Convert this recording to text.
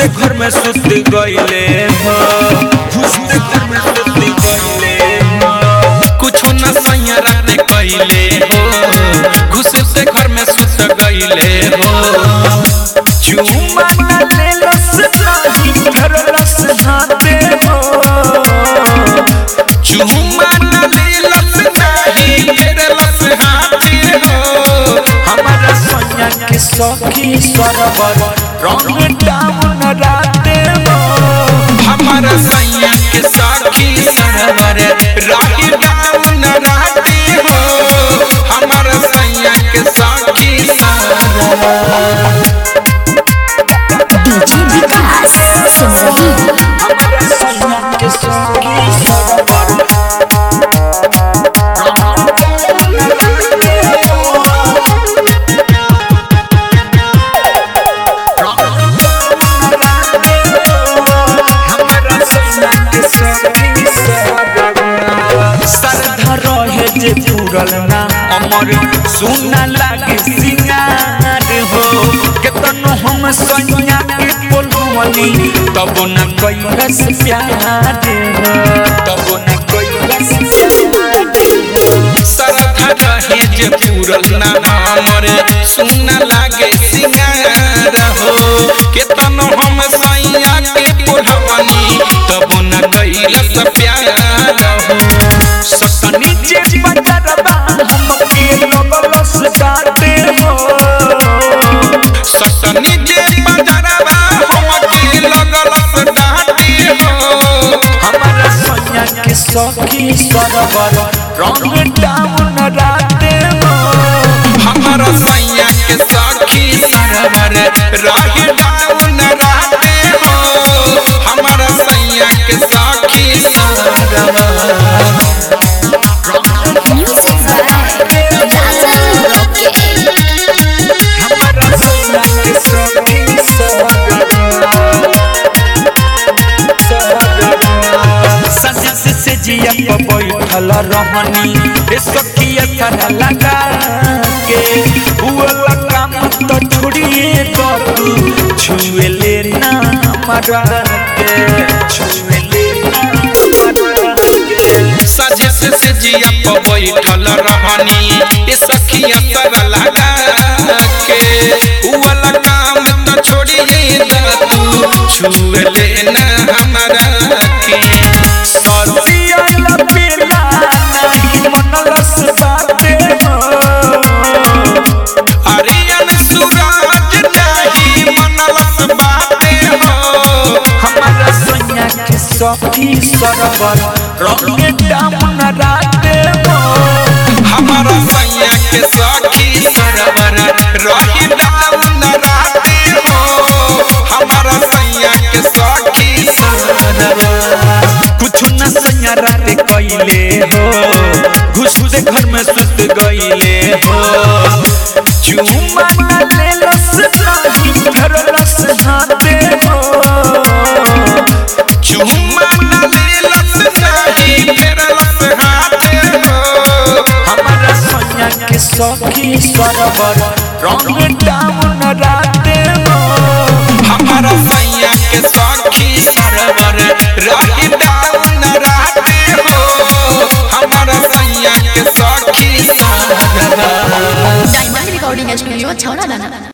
घुसते घर में सुत गईले हो घुसते घर में सुत गईले हो कुछो न सैया राते कैले हो घुसते घर में सुत गईले हो चुमा न लेलस नाही फेरलस हाथे हो चुमा न लेलस नाही फेरलस हाथे हो हमारा सोनिया के सखी सरवर रंग डाउन राते हो हमारा सैया के साखी सरवर राही डाउन राते हो हमारा सैया के साखी सरवर डीजे विकास सिमरही हमारा सोनिया के सखी सरवर श्रद्धा रहे जे पूरल ना अमर सुना लागे सिंगार हो केतनो हम सैया के बोलवनी तब न कैलस प्यार हो तब न कैलस सरधा रहे जे पूरल ना हमर सुन लागे सिंगार हो केतनो हम सैया के कोढ़वनी तब न कैलस प्यार हो ससनी जे बजरबा हमके लगलस डाटे हो ससनी जे बजरवा हमके लगलस डाटे हो हमारा सैया के सखी सरवर रंग डाउन राते हो हमारा सैया के साखी सरवर राही डाउन राते हो हमारा सैया के साखी सरवर म्यूजिक बाय राजन रॉकेट हमारा सैया के सखी सरवर सजा से से जिया पर बैठल रहनी ए सखिया थारा लगा के हुआ काम तो छोड़िए तो तू छुए लेना हमारा के छुए लेना हमारा के सजे से से जिया पर बैठल रहनी ए सखिया तर लगा के उवाला काम तो छोड़िए दा तू छुए लेना हमारा के ससिया लपेला नहीं मनलस बाते हो अरियन सूरज नहीं मनलस बाते हो हमारा सैया के सखी सरवर रंग डाउन राते हो हमारा सैया के सखी सरवर रही डाउन राते हो हमारा सैया के सखी सरवर कुछ न सैया राते कैले हो घुसते घर में सुत गईले हो चुमा न लेलस नाही फेरलस हाथे हो चुम्मा न लेलस नहीं फेरलस हाथे हो हमारा सैया के सखी सरवर रंग डाउन राते हो हमारा सैया के सखी सरवर रही डाउन राते हो हमारा सैया के सखी सरवर डायमंड रिकॉर्डिंग स्टूडियो छौड़ा दाना